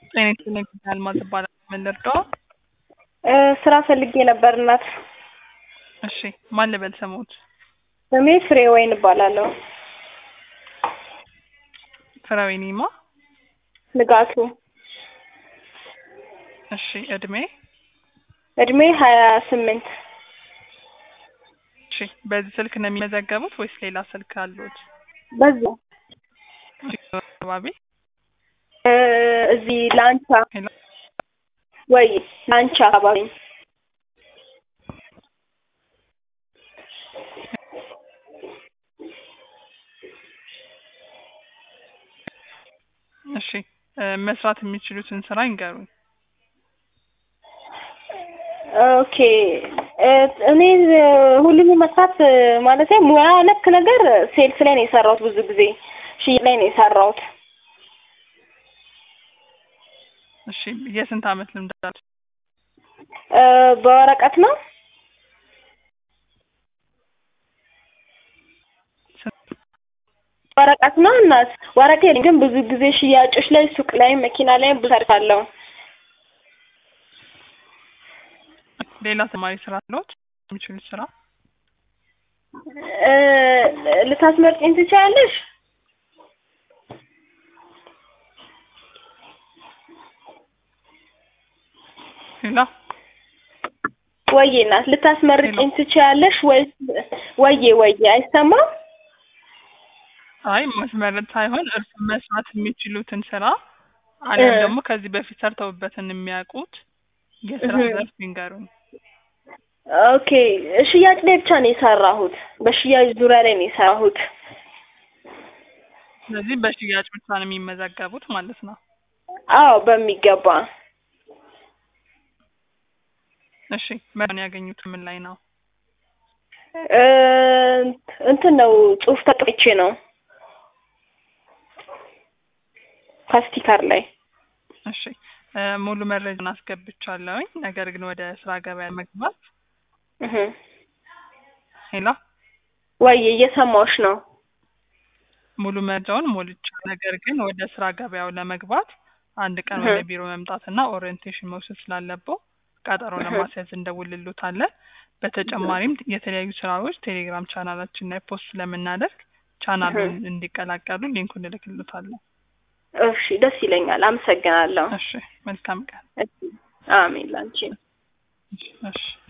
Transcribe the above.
ጤና ይስጥልኝ አልማዝ እባላለሁ። ምን ልርዳው? እ ስራ ፈልጌ ነበር እናት። እሺ ማን ልበል ስሞት? ስሜ ፍሬ ወይን እባላለሁ። ፍሬወይኒማ ንጋቱ እሺ እድሜ? እድሜ ሀያ ስምንት እሺ በዚህ ስልክ ነው የሚመዘገቡት ወይስ ሌላ ስልክ አሉት? በዚሁ አካባቢ እ እዚህ ላንቻ ሄሎ ወይ ላንቻ አካባቢ እሺ እ መስራት የሚችሉትን ስራ ይንገሩኝ። ኦኬ እ እኔ ሁሉንም መስራት ማለት ሙያ ነክ ነገር ሴልስ ላይ ነው የሰራሁት። ብዙ ጊዜ ሽያጭ ላይ ነው የሰራሁት። እሺ የስንት አመት ልምድ አለዎት? እ በወረቀት ነው ወረቀት ነው እናት ወረቀት የለኝም፣ ግን ብዙ ጊዜ ሽያጮች ላይ ሱቅ ላይ መኪና ላይ ብዙ ሰርቻለሁ። ሌላ ተማሪ ስራ አለዎት? የሚችሉት ስራ እ ልታስመርጪኝ ትችያለሽ? ሌላ ወዬ እናት ልታስመርጪኝ ትችያለሽ ወይስ ወዬ ወዬ አይሰማም? አይ ማስመረጥ ሳይሆን እርሱ መስራት የሚችሉትን ስራ አሊያም እ ደግሞ ከዚህ በፊት ሰርተውበትን የሚያውቁት የስራ እህ ዘርፍ ይንገሩኝ። ኦኬ ሽያጭ ላይ ብቻ ነው የሰራሁት። በሽያጭ ዙሪያ ላይ ነው የሰራሁት። ስለዚህ በሽያጭ ብቻ ነው የሚመዘገቡት ማለት ነው። አዎ በሚገባ እሺ መረጃውን ያገኙት ምን ላይ ነው? እ እንትን ነው ጽሁፍ ተቀብቼ ነው ከስቲከር ላይ እሺ እ ሙሉ መረጃውን አስገብቻለሁኝ። ነገር ግን ወደ ስራ ገበያ መግባት እህ ሄሎ ወይ እየሰማሁሽ ነው። ሙሉ መረጃውን ሞልቻለሁ። ነገር ግን ወደ ስራ ገበያው ለመግባት አንድ ቀን እህ ወደ ቢሮ መምጣትና ኦሪየንቴሽን መውሰድ ስላለብዎ ቀጠሮ እህ ለማስያዝ እንደውልሎታለን። በተጨማሪም የተለያዩ ስራዎች ቴሌግራም ቻናላችን ላይ ፖስት ስለምናደርግ እህ ቻናሉን እንዲቀላቀሉ ሊንኩን እልክልዎታለሁ። እሺ ደስ ይለኛል። አመሰግናለሁ። እሺ መልካም ቀን። እሺ አሜን ላንቺም። እሺ እሺ